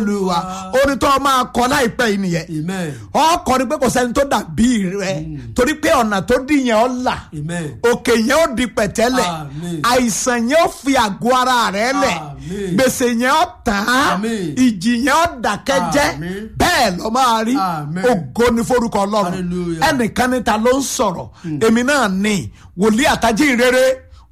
olúwa orin tó máa kọ láìpẹ́ yìí nìyẹn amen ọkọ ni pé kò sẹ́ni tó dàbí rẹ torí pé ọ̀nà tó dì yẹn ọ́ là amen òkè yẹn ó di pẹ̀tẹ́lẹ̀ Àmín. àìsàn yẹn ó fi àgọ́ ara rẹ lẹ̀ Àmín. gbèsè yẹn ó tán Àmín. ìjì yẹn ó dákẹ́jẹ́ Àmín. bẹ́ẹ̀ ló máa rí Àmín. ògo ní forúkọ ọlọ́run Hallelujah. ẹnìkan níta ló ń sọ̀rọ̀ èmi náà ní wòlíì àtàjì rere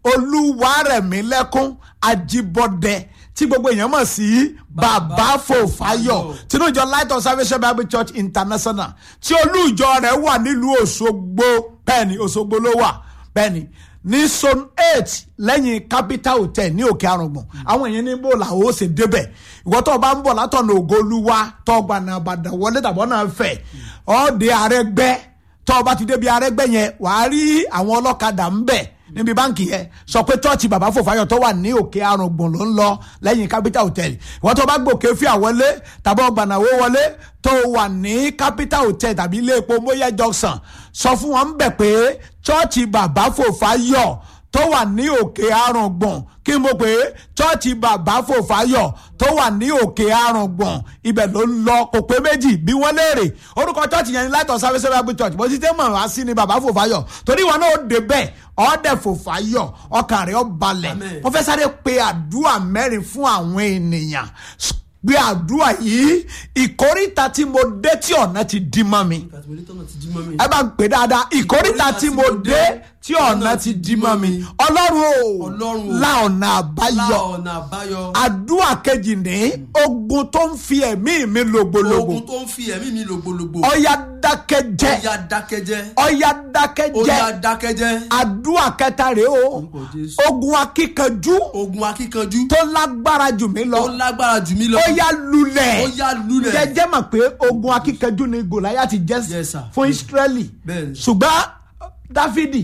olúwarẹ̀mílẹ́kún ajíbọ́dẹ tí gbogbo èèyàn mọ̀ sí bàbá fòfáyọ̀ tinú ìjọ light of salvation bible church international tí olúìjọ rẹ̀ wà nílùú òṣogbo bẹ́ẹ̀ni òṣogbo ló wà bẹ́ẹ̀ni ní zone eight lẹ́yìn capital hotel ní òkè àrùngbọ̀n àwọn èèyàn ní bò làwọn ó ṣe débẹ̀ ìwọ tó o bá ń bọ̀ látọ̀nà ògolúwa tó o gbà náà bàdàn wọlé tàbọ̀ náà fẹ̀ ọ́ de àrẹ́gbẹ́ tó o bá ti débi arẹ́gbẹ́ yẹn wàá rí àwọn ọlọ́kadà ń bẹ̀ níbi báǹkì yẹn sọ pé chọ́ọ̀chì bàbá fòfáyọ̀ tó wà ní òkè àrùngbọ̀n ló ń lọ lẹ́yìn capital hotel ìwọ́n tó bá gbòkè fíà wọlé tàbí ọgbànàwó wọlé tó wà ní capital hotel tàbí ilé epo móyẹ junction sọ fún wọn bẹ̀ pé chọ́ọ̀chì bàbá fòfáyọ̀ tó wà ní òkè àrùngbọ̀n kí mo pè é chọ́ọ̀chì bàbá fòfáyọ̀ tó wà ní òkè àrùngbọ̀n ibẹ̀ ló ń lọ kò pé méjì bí wọ́n léèrè orúkọ chọ́ọ̀chì yẹn ní light of service bible church bó ti tẹ́ mọ̀ wá sí ni bàbá fòfáyọ̀ torí wọn náà ó dé bẹ́ẹ̀ ọ̀ọ́dẹ̀ fòfáyọ̀ ọkàn rẹ̀ ó balẹ̀ Amen. wọ́n fẹ́ sáré pe àdúrà mẹ́rin fún àwọn ènìyàn gbé àdúrà yìí ìkórìtà tí mo dé tí ọ̀nà ti dí mọ́ mi kàtìmọ́lé tọ́nà ti jí mọ́ mi ẹ bá ń pè dáadáa ìkórìtà tí mo dé tí ọ̀nà ti dí mọ́ mi ọlọ́run o Ọlọ́run o. la ọ̀nà lá àbáyọ ọ̀nà àbáyọ àdúrà kejì ní ogun tó ń fi ẹ̀mí mi lògbòlògbò ogun tó ń fi ẹ̀mí mi lògbòlògbò ọ̀yà dákẹ́jẹ́ ọ̀yà dákẹ́jẹ́ ọ̀yà ọ̀yà dákẹ́jẹ́ dákẹ́jẹ́ àdúrà kẹta rèé o Orúkọ Jésù. ogun akíkanjú ogun akíkanjú tó lágbára jù mí lọ tó lágbára jù mí lọ ọ̀yà lulẹ̀ ọ̀yà lulẹ̀ jẹjẹ mọ̀ pé ogun akíkanjú ni gòláyàtì jẹ́ Yes, sir. fún Ísírẹ́lì Bẹ́ẹ̀ni. ṣùgbọ́n Dáfídì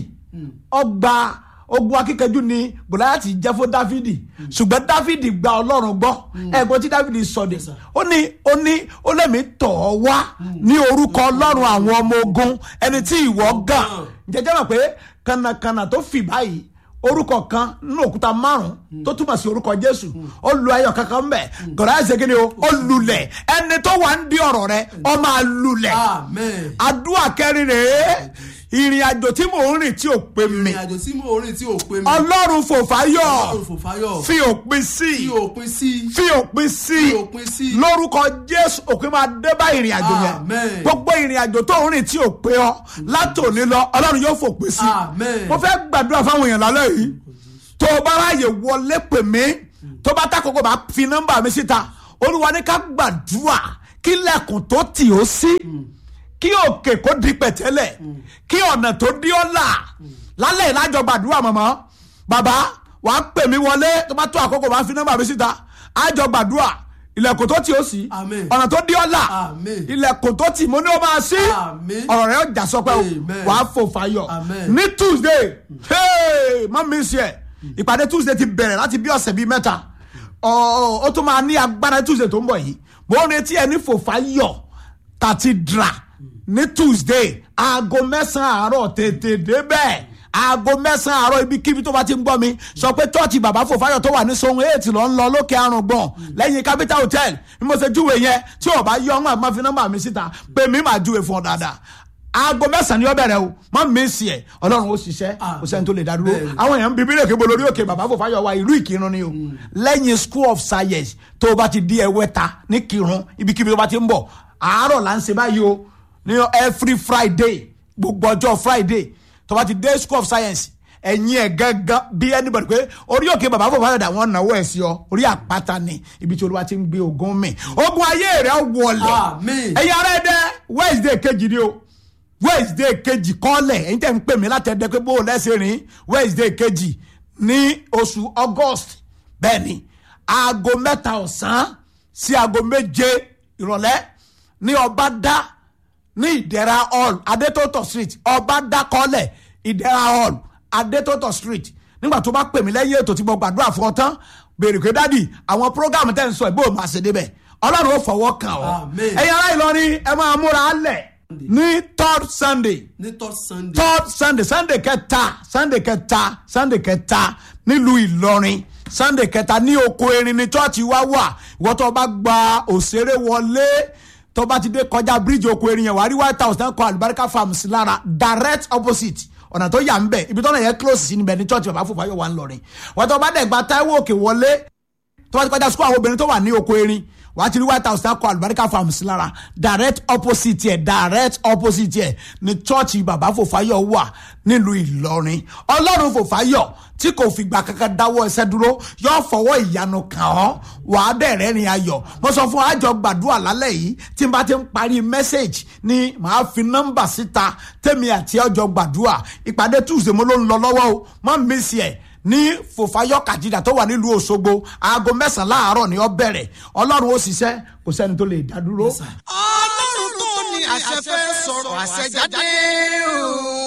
ọgbà ogun akíkanjú ni gòláyàtì jẹ́ fún Dáfídì ṣùgbọ́n Dáfídì gba Ọlọ́run gbọ́ ẹ̀gbọ́n tí Dáfídì sọ de sir. ó ní ó ní ó lẹ́mìí tọ̀ ọ́ wá ní orúkọ Ọlọ́run àwọn ọmọ ogun ẹni tí ìwọ gàn jẹjẹ mọ̀ pé kànnàkànnà tó fì báyìí orúkọ kan nínú òkúta márùn tó túmọ̀ sí orúkọ Jésù ó lu ayọ̀ kankan mbẹ̀ gòláyà ṣe kíni o ó lulẹ̀ ẹni tó wà ń di ọ̀rọ̀ rẹ ó máa lulẹ̀ amen àdúrà kẹrin rèé ìrìn àjò tí mò ń rìn tí ò pé mi ìrìn àjò tí mo rìn tí ò pé mi ọlọ́run fòfáyọ̀ Ọlọ́run fòfáyọ̀ fi òpin sí tí òpin sí fi òpin sí Fi òpin sí. lórúkọ jésù òpin máa dé bá ìrìn àjò yẹn Amen. gbogbo ìrìn àjò tó ń rìn tí ò pé ọ látòní lọ ọlọ́run yóò fòpin sí Amen. mo fẹ́ gbàdúrà fáwọn èèyàn lálẹ́ yìí tó o bá ráàyè wọlé pè mí tó bá tákòkò bá fi nọ́mbà mi síta olúwa ní ká gbàdúrà kí lẹ́kùn tó tì ó sí kí òkè kó di pẹ̀tẹ́lẹ̀ kí ọ̀nà tó dí ọ́ là lálẹ́ ìlàjọ gbàdúrà mọ̀mọ́ bàbá wà á pè mí wọlé tó bá tó àkókò bá fi nọ́mbà mi síta àjọ gbàdúrà ilẹ̀kùn tó tì ó sí Amen. ọ̀nà tó dí ọ́ là Amen. ilẹ̀kùn tó tì mo ní ó máa sí Amen. ọ̀rọ̀ rẹ̀ ó jà sọpẹ́ o Amen. wà á fò fàyọ̀ Amen. ní tuesday hey, má mi sí ẹ̀ ìpàdé tuesday ti bẹ̀rẹ̀ láti bí ọ̀sẹ̀ bíi mẹ́ta Ọ̀, ó tún máa ní agbára tuesday tó ń bọ̀ yìí mo ń retí ẹ ní fò fàyọ̀ cathedral ní tuesday aago mẹ́sàn-án àárọ̀ tètè débẹ̀ aago mẹ́sàn-án àárọ̀ ibikíbi tó bá ti ń gbọ́ mi sọ pé chọ́ọ̀chì bàbá fòfáyọ̀ tó wà ní sohun eight ló ń lọ lókè àrùngbọ̀n lẹ́yìn capital hotel bí mo ṣe júwe yẹn tí ò bá yọ ọ́n máa fi nọ́mbà mi síta pé mi máa júwe fún ọ dáadáa aago mẹ́sàn-án ni ó bẹ̀rẹ̀ o má mèsì ẹ̀ ọlọ́run ó ṣiṣẹ́ kò sẹ́ni tó lè dá dúró Bẹ́ẹ̀ni. àwọn èèyàn ń bíbí lèkébó lórí òkè bàbá fòfáyọ̀ wa ìlú ìkírun ni o lẹ́yìn school of science tó o bá ti di ẹwẹ́ta ní kírun ibikíbi tó bá ti ń bọ̀ àárọ̀ là ń ṣe báyìí o ní every friday gbogbo ọjọ́ friday tó bá ti dé school of science ẹ̀yin ẹ̀ gángan bí anybody pé orí òkè bàbá fòfáyọ̀ dà wọ́n náwó ẹ̀ sí ọ orí àpáta ni ibi tí olúwa ti ń gbé ogun mi ogun ayé rẹ̀ wọlé Àmín. ẹ̀yin ará ẹ̀dẹ́ wednesday kejì ni o wednesday kejì kọ́lẹ̀ ẹ̀yin tẹ̀ ń pè mí láti ẹ̀dẹ́ pé bó o lẹ́sẹ̀ rìn wednesday kejì ní oṣù august bẹ́ẹ̀ ni aago mẹ́ta ọ̀sán sí aago méje ìrọ̀lẹ́ ní ọbadá ní ìdẹ́ra hall adétótò street ọbadá kọ́lẹ̀ ìdẹ́ra hall adétótò street nígbà tó bá pè mí lẹ́yìn ètò tí mo gbàdúrà fún ọ tán béèrè pé dádì àwọn program tẹ́ ń sọ ẹ̀ bó o máa ṣe débẹ̀ ọlọ́run ó fọwọ́ kàn ọ́ Amen. ẹ̀yin ará ìlọrin ẹ máa múra á lẹ̀ ní third sunday ní third sunday third sunday sunday kẹta sunday kẹta sunday kẹta nílùú ìlọrin sunday kẹta ní oko erin ní chọ́ọ̀chì wa wà ìwọ́n tó bá gba òṣèré wọlé tó bá ti dé kọjá bíríìjì oko erin yẹn wà á rí white house náà kọ àlùbáríkà farms lára direct opposite ọ̀nà tó yà ń bẹ̀ ibi tó náà yẹ close sí níbẹ̀ ní chọ́ọ̀chì bàbá fòfáyọ̀ wà ń lọrin wọ́n tó bá dẹ̀ gba taiwo òkè wọlé tó bá ti kọjá sukú àwọn obìnrin tó wà ní oko erin wà á ti rí white house náà kọ àlùbáríkà farms lára direct opposite yẹ direct opposite yẹ ní chọ́ọ̀chì bàbá fòfáyọ̀ wà nílùú ìlọrin ọlọ́run fòfáyọ̀ tí kò fìgbà kankan dáwọ́ ẹsẹ̀ dúró yóò fọwọ́ ìyanu kàn ọ́ wà á bẹ̀rẹ̀ rìn ayọ̀ mo sọ fún àjọ gbàdúrà lálẹ́ yìí tí n bá ti ń parí mẹ́sẹ̀gì ni màá fi nọ́mbà síta tèmi àti ọjọ́ gbàdúrà ìpàdé tuesday mo ló ń lọ lọ́wọ́ o má mísì ẹ̀ ní fòfáyọ̀ kàjídà tó wà nílùú òṣogbo aago mẹ́sàn-án láàárọ̀ ni ó bẹ̀rẹ̀ ọlọ́run ó ṣiṣẹ́ kò sẹ́ni tó lè dá dúró. ọlọ́run tó ní àṣẹ fẹ́ sọ̀rọ̀ àṣẹ jáde o.